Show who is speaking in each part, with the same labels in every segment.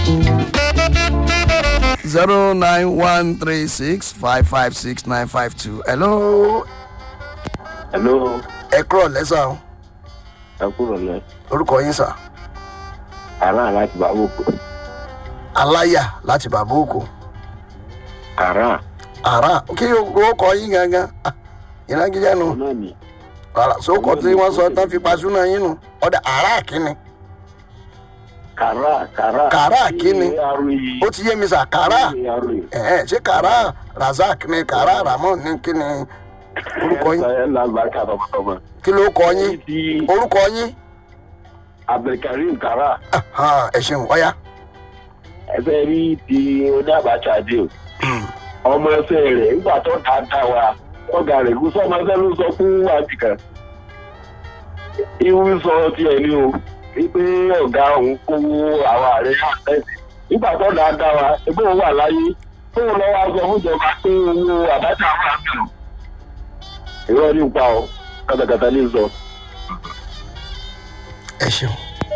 Speaker 1: zero nine one three six five five six nine five two. hello
Speaker 2: hello
Speaker 1: ẹ kúrọ̀ lẹ́sà o
Speaker 2: ẹ kúrò lẹ
Speaker 1: orúkọ yín sà
Speaker 2: kàrán láti bàbá òkú
Speaker 1: aláyà láti bàbá òkú
Speaker 2: kàrán
Speaker 1: àrà kí orúkọ yín gangan Ah, ìnagijẹ nu
Speaker 2: náà ni
Speaker 1: àrà sókò tí wọ́n sọ tán fi pasúnà yín nu ọ̀dà àrà kínni
Speaker 2: kàrán kàrán
Speaker 1: Kàrán kíni?
Speaker 2: aroyi
Speaker 1: ó ti yé mi sà kàrà
Speaker 2: aroyi
Speaker 1: ẹ̀hẹ́n ṣé kàrà razak ni kàrà ramon ní kíni orúkọ yín
Speaker 2: ẹ lálùbáríkà tọmọtọmọ
Speaker 1: kí ló kọ yín
Speaker 2: ti
Speaker 1: orúkọ yín
Speaker 2: abdulkareem kàrán
Speaker 1: Ah, ẹ ṣeun ọ̀ya
Speaker 2: ẹsẹ rí ti oníàbàṣà dé o ọmọ ẹsẹ rẹ nígbà tó dáadáa wa ọgá rẹ kú sọmọ ẹsẹ ló sọ fún àbíkan ìwú sọ tiẹ ní o wípé ọgá òun kówó àwọn ààrẹ àtẹsí nígbà tó dáadáa wa ẹgbẹ́ òun wà láyé tóun lọ wá sọ fún ìjọba pé owó àbájá wà bẹ̀rù ìrọ̀ ní ipa o kàtàkàtà ní sọ.
Speaker 1: ẹ ṣeun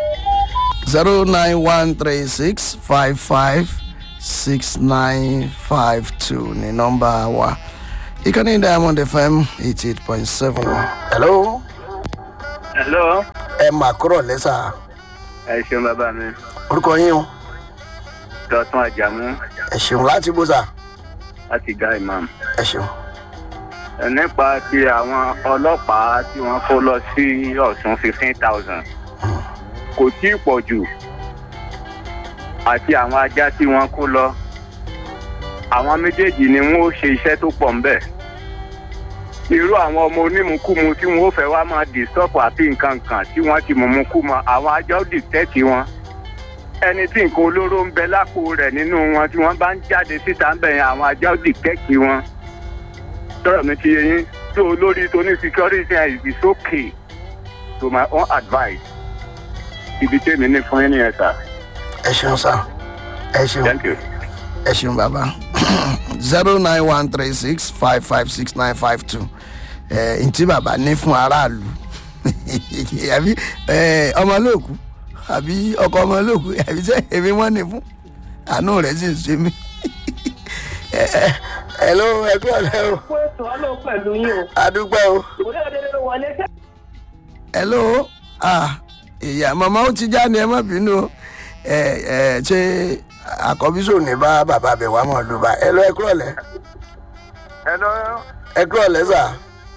Speaker 1: zero nine one three six five five six nine five two ní nọmba wa ìkànnì diamond fm eighty eight point seven. hello
Speaker 3: hello
Speaker 1: ẹ mà kúrọ̀ lẹ́sà
Speaker 3: ẹ ṣeun bàbá mi
Speaker 1: orúkọ yín o
Speaker 3: dọ̀tún àjàmú
Speaker 1: ẹ ṣeun láti bó sà
Speaker 3: láti ga imam.
Speaker 1: ẹ ṣeun
Speaker 3: Ẹ nípa ti àwọn ọlọ́pàá tí wọ́n kó lọ sí ọ̀sùn fifteen thousand kò tí ì pọ̀ jù àti àwọn ajá tí wọ́n kó lọ àwọn méjèèjì ni wọ́n ó ṣe iṣẹ́ tó pọ̀ ńbẹ̀ irú àwọn ọmọ onímùkúmu tí wọ́n ó fẹ́ wá máa dìstọ́pù àti nǹkan kan tí wọ́n ti mọ̀mú kú mọ́ àwọn ajá ó dìtẹ́tì wọn ẹni tí nǹkan olóró ń bẹ lápò rẹ̀ nínú wọn tí wọ́n bá ń jáde síta ń bẹ̀ yẹn àwọn ajá ó dìtẹ́tì wọn tọrọ mi ti yé yín tó olórí tó ní security ẹ is okay to my own advice ibi tèmi ní fún yín nìyẹn sá
Speaker 1: ẹ ṣeun sà ẹ ṣeun
Speaker 3: thank you.
Speaker 1: ẹ ṣeun bàbá zero nine one three six five five six nine five two ẹ ntí bàbá ní fún aráàlú àbí ẹ ọmọlóòkú àbí ọkọ ọmọlóòkú àbí sẹ èmi wọn ní fún àánú rẹ sì ń ṣe mí ẹ ẹ ẹ ló ẹ kúrò lẹ o
Speaker 4: fún ètò ọlọ́run pẹ̀lú yín o.
Speaker 1: adúpẹ́ o
Speaker 4: òde òde ló wọlé sẹ́.
Speaker 1: ẹ ló ah ìyá màmá ó ti já ni ẹ má bínú o ẹ ẹ ṣe àkọ́bísọ̀ ní bá bàbá bẹ̀ wá mọ̀ ló bá ẹ lọ ẹ kúrò lẹ
Speaker 3: ẹ lọ
Speaker 1: ẹ kúrò lẹ sà.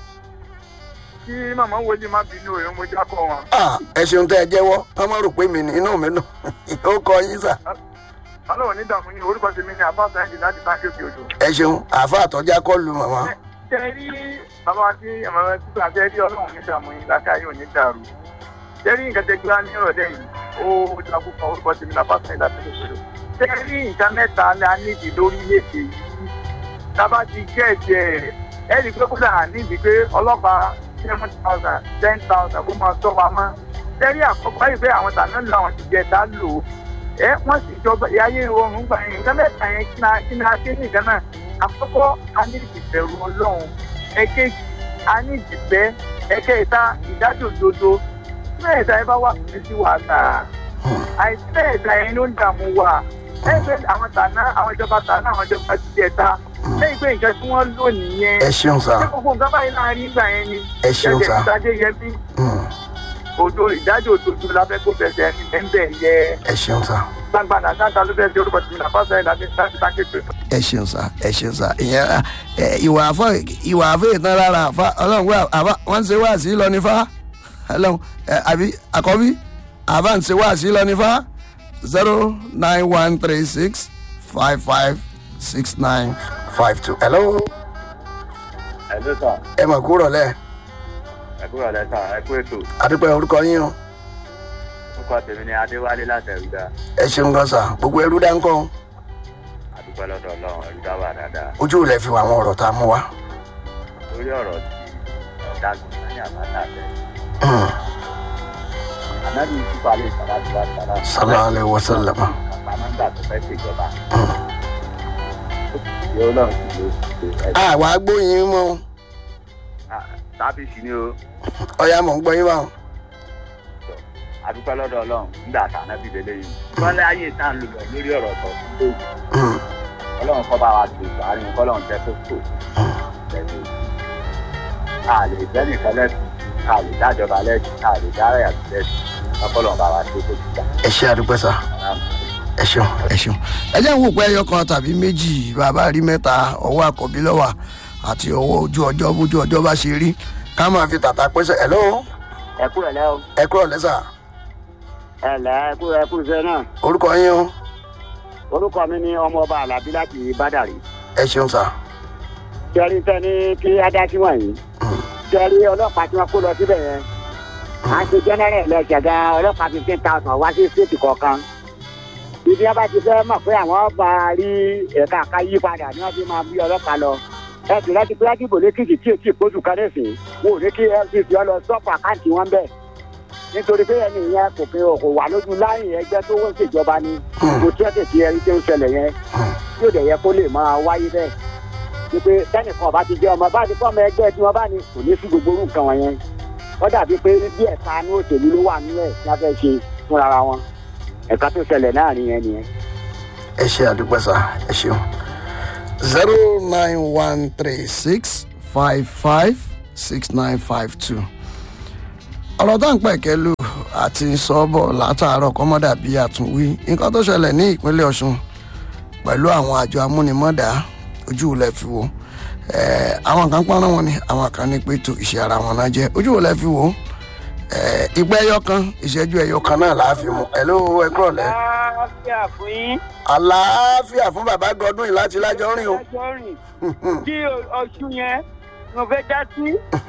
Speaker 3: kí màmá wọlé má bínú òun mo já kọ wọn.
Speaker 1: Ah, ẹ ṣeun tẹ ẹ jẹ́wọ́ wọ́n má rò pé mi ní inú mi nù ó kọ yín sà
Speaker 3: ọlọ́run ní dààmú yín orúkọ tèmi ní abá sáyẹ́ǹdì láti bá kéèké odò.
Speaker 1: ẹ ṣeun àáfà àtọ́já kọ́ lu màmá
Speaker 3: ṣe rí bàbá wa tí àmọ́ títí àti ẹbí ọlọ́run ní dààmú yín láti ayé òní dàrú. ṣe rí nǹkan tẹ́gbẹ́ wá ní ìrọ̀lẹ́ yìí ó jagun kan orúkọ tèmi ní abá sáyẹ́ǹdì láti kéèké odò. ṣe rí nǹkan mẹ́ta la nídìí lórílẹ̀‐èdè yìí tábà ti jẹ́ ẹ̀jẹ̀ rẹ̀ ẹ̀rí pé kódà nídìí pé ọlọ́pàá seven thousand ten thousand kó máa tọ́ wa mọ́. ṣe rí àkọ́kọ́ yìí pé àwọn tàná làwọn ti jẹ dá lò ó ẹ wọn sì jọba ìyáyé oorun gbà yẹn nǹkan mẹ́ta yẹn kí náà kí náà ṣe nìkan náà àkọ́kọ́ a ní ìbẹ̀rù ọlọ́run ẹ̀kejì a ní ìdìbẹ́ ẹ̀kẹta ìdájọ́ òdodo mẹ́ẹ̀ta ẹ bá wà fún sí wàhálà àìsí mẹ́ẹ̀ta yẹn ló ń dààmú wa ẹgbẹ́ àwọn tàná àwọn ìjọba tàná àwọn ìjọba ti jẹ ta lẹ́yìn pé nǹkan tí wọ́n lò nìyẹn
Speaker 1: ẹ ṣeun sà
Speaker 3: ṣé gbogbo nǹkan báyìí láàrin ìgbà yẹn ni
Speaker 1: Ẹ ṣeun sà.
Speaker 3: ìdájọ́ yẹn bí
Speaker 1: Hmm,
Speaker 3: òdo ìdájọ́ òdodo lábẹ́ kó fẹsẹ̀ ní bẹ́ẹ̀ yẹ
Speaker 1: ẹ ṣeun sà
Speaker 3: gbangbana sáńtà ló fẹ́ẹ́ di orúkọ tìmí náà fásitì láti láti bá kékeré.
Speaker 1: ẹ ṣeun sà ẹ ṣeun sà ìyẹn ẹ, ìwà àfọ ìwà àfọ ìtàn rárá àfa ọlọ́run wà àfa wọ́n ń ṣe wá sí lọ nífa ọlọ́run ẹ, àbí àkọ́bí àfa ń ṣe wá sí lọ nífa zero nine one three six five five six nine five two hello
Speaker 2: ẹ ló sà
Speaker 1: ẹ mọ̀ kúrò lẹ́ẹ̀.
Speaker 3: ẹ kúrò lẹ́sà ẹ kú ètò
Speaker 1: adúpẹ́ orúkọ yín o
Speaker 3: orúkọ tèmi ni adéwálé láti ẹ̀rúdà
Speaker 1: ẹ ṣeun gan sa gbogbo ẹrú dáńkọ́
Speaker 3: àdúpẹ́ lọ́dọ̀ ọlọ́run ẹ̀rúdà wà dáadáa
Speaker 1: ojú ilẹ̀ fi wà àwọn ọ̀rọ̀ tá a mú wa.
Speaker 3: lórí ọ̀rọ̀ tí ọ̀dà gbọ̀ngàn ní àbáta tẹ̀.
Speaker 1: Hmm,
Speaker 3: ànábì ìtúpa lè sàrà tó bá sàrà.
Speaker 1: sallallahu alaihi wasallam.
Speaker 3: bàbá máa ń gbà tó fẹ́ ṣèjọba. yóò lọ sí ló ṣe ẹ̀
Speaker 1: àwa gbóyin mọ́
Speaker 3: tábìsì ni o
Speaker 1: ọ̀ya mọ̀ ń gbọ́ yín báwọn.
Speaker 3: àdúpẹ́ lọ́dọ̀ ọlọ́run nígbà àtàná bí lélẹ́ yìí wọ́n lé ayé tá à ń lò lọ lórí ọ̀rọ̀ tó tó
Speaker 1: Mm.
Speaker 3: ọlọ́run kọ́ bá wa tó tó àárín kọ́lọ́run tẹ́ tó tó tẹ̀lé a lè jẹ́ nìkan lẹ́sìn a lè dájọba lẹ́sìn a lè dára yàtọ̀ lẹ́sìn kọ́lọ́run bá wa tó tó tó
Speaker 1: ẹ ṣe àdúpẹ́ sá ẹ ṣeun ẹ ṣeun ẹ jẹ́ ń wò pé ẹyọ kan tàbí méjì bàbá rí mẹ́ta ọwọ́ àkọ́bí lọ́wà àti ọwọ́ ojú ọjọ́ bójú ọjọ́ bá ṣe rí ká máa fi tàtà pẹ́sẹ̀ ẹ̀ lọ́wọ́
Speaker 3: ẹ kú ẹ̀ lẹ́ o
Speaker 1: ẹ kúrò lẹ́sà
Speaker 3: ẹ lẹ́ ẹ kú ẹ kú iṣẹ́ náà
Speaker 1: orúkọ yín o
Speaker 3: orúkọ mi ni ọmọ ọba alábí láti bádàrí
Speaker 1: ẹ ṣeun sá
Speaker 3: kẹrin tẹ ní kí adájú wọ̀nyí kẹrin ọlọ́pàá tí wọ́n kó lọ síbẹ̀ yẹn à ń ṣe jẹ́nẹ́rẹ̀ lẹ́sẹ̀gá ọlọ́pàá fifteen thousand wá sí stéètì kọ̀ọ̀kan ibi wọn bá ti fẹ́ mọ̀ pé àwọn bá rí ẹ̀ka ká yí padà ni wọ́n fi máa bí ọlọ́pàá lọ ẹ sì láti pé àdìbò lẹ́kìtì tí èsì ìkóṣù kan lẹ́sìn wọn ò ní kí fcc ọ lọ sọ́pù àkáǹtì wọn bẹ́ẹ̀ nítorí pé ẹni yẹn kò fi kò wà lójú láyìn ẹgbẹ́ tó wọ́n ṣèjọba ni kò tí wọ́n tètè ẹni tó ń ṣẹlẹ̀ yẹn yóò dẹ̀ yẹ kó lè máa wáyé bẹ́ẹ̀ ni pé tẹnìkan bá ti jẹ ọmọ bá ti fọ́ ọmọ ẹgbẹ́ tí wọ́n bá ní kò ní sí gbogbo orú nǹkan wọn yẹn wọ́n dàbí pé bí ẹ̀ka ní òṣèlú ló wà nílẹ̀ tí wọ́n fẹ́ ṣe fúnra wọn ẹ̀ka tó ṣẹlẹ̀ láàrin yẹn nìyẹn.
Speaker 1: ẹ ṣe àdúpẹ́ sá ẹ ṣeun zero nine one three six five five six nine five two ọ̀rọ̀ tá à ń pẹ̀kẹ́ lù àti sọ́bọ̀ látàárọ̀ kọ́mọ́dà bí àtúnwí nǹkan tó ṣẹlẹ̀ ní ìpínlẹ̀ ọ̀ṣun pẹ̀lú àwọn àjọ amúnimọ́dà ojú ilẹ̀ fi wò Eh, àwọn kan pọ́nrán wọn ni àwọn kan ní pé tó ìṣe ara wọn náà jẹ́ ojú ilẹ̀ fi wò Eh, ìgbẹ́ ẹyọ kan ìṣẹ́jú ẹyọ kan náà láàfin mu ẹ̀ ló ẹ kúrọ̀ lẹ́
Speaker 4: àlàáfíà fún yín
Speaker 1: àlàáfíà fún bàbá gọdún yìí láti lájọ rìn o
Speaker 4: ẹjọ́ rìn kí ọ̀ṣun yẹn mo fẹ́ dá sí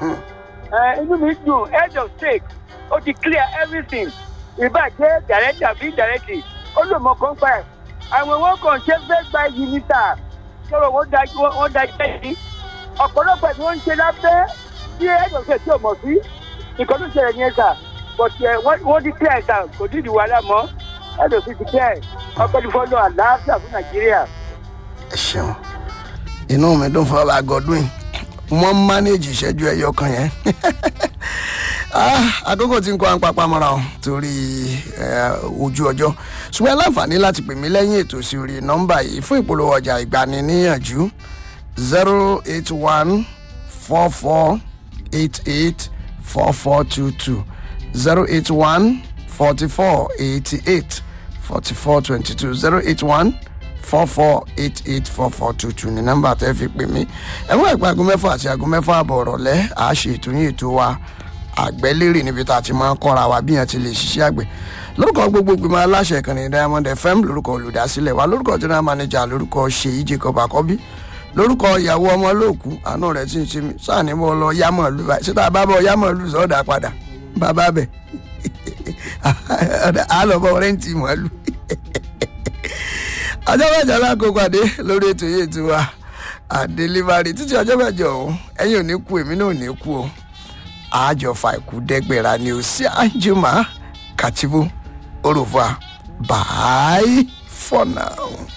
Speaker 4: ẹ, inú mi dùn head of state ó ti clear everything ìbàjẹ́ director bí director ó lò mọ́ kán pa ẹ̀ àwọn owó kan ṣe fẹ́ gba iyì níta sọ̀rọ̀ wọ́n da wọ́n da jẹ́ yìí ọ̀pọ̀lọpọ̀ tí wọ́n ń ṣe lábẹ́ tí head of state tí ò mọ̀ sí nǹkan tó ṣẹlẹ̀ ní ẹ̀ka but ẹ, wọ́n wọ́n ti clear ẹ̀ka kò ní ìdí wàhálà mọ́ head of state ti clear ọpẹ́ ní fọ́lọ́ àlàáfíà fún nàìjíríà.
Speaker 1: ẹ ṣeun inú mi dùn fún bàbá gọdún yìí wọ́n mánéèjì ìṣẹ́jú ẹyọ kan yẹn Ah, àkókò tí ń kọ́ àpapọ̀ mọ́ra o torí eh, ojú ọjọ́ ṣùgbọ́n ẹ láǹfààní láti pè mí lẹ́yìn ètò sí orí nọ́mbà yìí fún ìpolówó ọjà ìgbaniníyànjú zero eight one four four eight eight four four two two zero eight one forty four eighty eight forty four twenty two zero eight one four four eight eight four four two two ní nọ́mbà tẹ́ fi pè mí ẹ̀wọ́n ẹ̀pẹ́ aago mẹ́fà àti aago mẹ́fà àbọ̀ ọ̀rọ̀lẹ́ àá ṣe ètò yín ètò wa àgbẹ̀lérè níbi tá a ti máa ń kọ́ra wa bí yẹn ti lè ṣiṣẹ́ àgbẹ̀ lórúkọ gbogbo ìgbìmọ̀ aláṣẹ ìkànnì diamond fm lórúkọ olùdásílẹ̀ wa lórúkọ general manager lórúkọ ṣèyí jacob akọbí lórúkọ ìyàwó ọmọ olóòkú àánú rẹ̀ tí ń ṣe mí sáà ní bọ́ lọ yámọ̀ lù báyìí síta bá bọ̀ yámọ̀ lù sọ́ọ̀dà padà bàbá bẹ̀ á lọ bọ̀ rẹ́ǹtì mọ́lù ọjọ́ mẹ́jọ lákòókò àdé lórí ètò yìí ètò wa àdélébárí títí ọjọ́ mẹ́jọ ọ̀hún ẹ̀yin ò ní kú èmi náà ò ní kú o àjọfà ikú dẹ́gbẹ̀rà ni ò sí àjùmọ̀ kàtìbù orúfà bye for now.